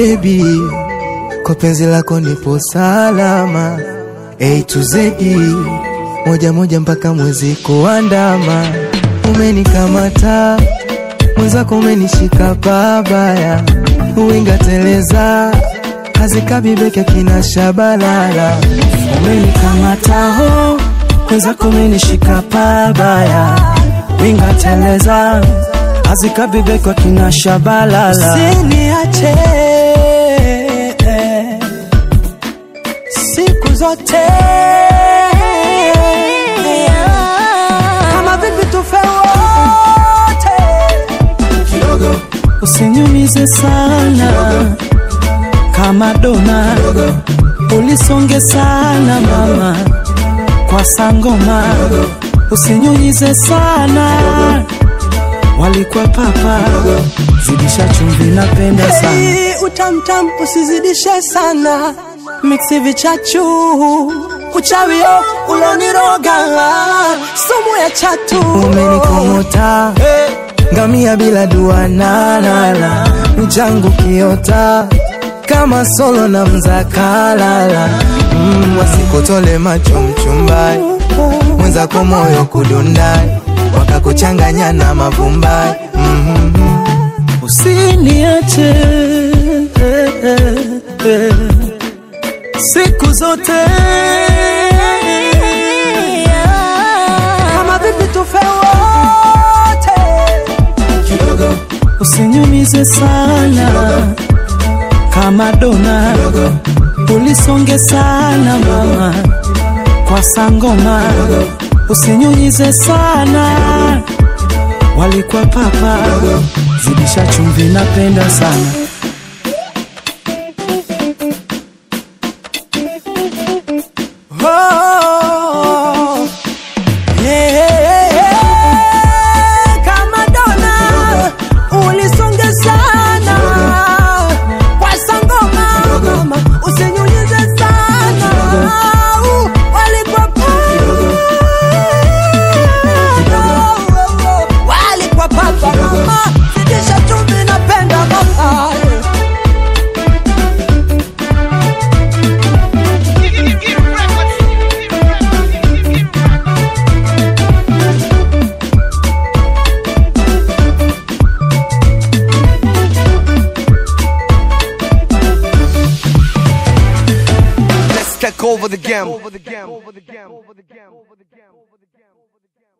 baby, kwa penzi lako nipo salama. A to Z, moja moja mpaka mwezi kuandama. Umenikamata mwenzako, umenishika pabaya, uwinga teleza hazikabibeke kina shabalala. Umenikamata ho mwenzako umenishika pabaya, winga teleza azikabibe kwa kina shabalala. Usiniache siku zote, kama vipi tufe wote, Usinyumize sana kama dona, ulisonge sana mama kwa sangoma, usinyunyize sana walikuwa papa, zidisha chumvi, napenda sana hey, utamtam usizidishe sana, miksi vichachu uchawio uloniroga, sumu ya chatu Umenikomota ngamia bila dua nalala, mchangu kiota kama solo na mzakalala mm, wasikutole macho mchumbai mwenzako moyo kudundai wakakuchanganya na mavumbai mm usiniache eh, eh, eh, siku zote kama vipi tufe wote, usinyumize sana kama dona, ulisonge sana mama kwa sangoma, usinyunyize sana walikuwa papa, zidisha chumvi, napenda sana Oh, yeah, yeah, yeah. Kama dona ulisonge sana kwa sangoma, mama, usinyunyize sana Uh, walikuwa pa- walikuwa papa mama, zidisha chumvi, napenda mama Let's take over the game.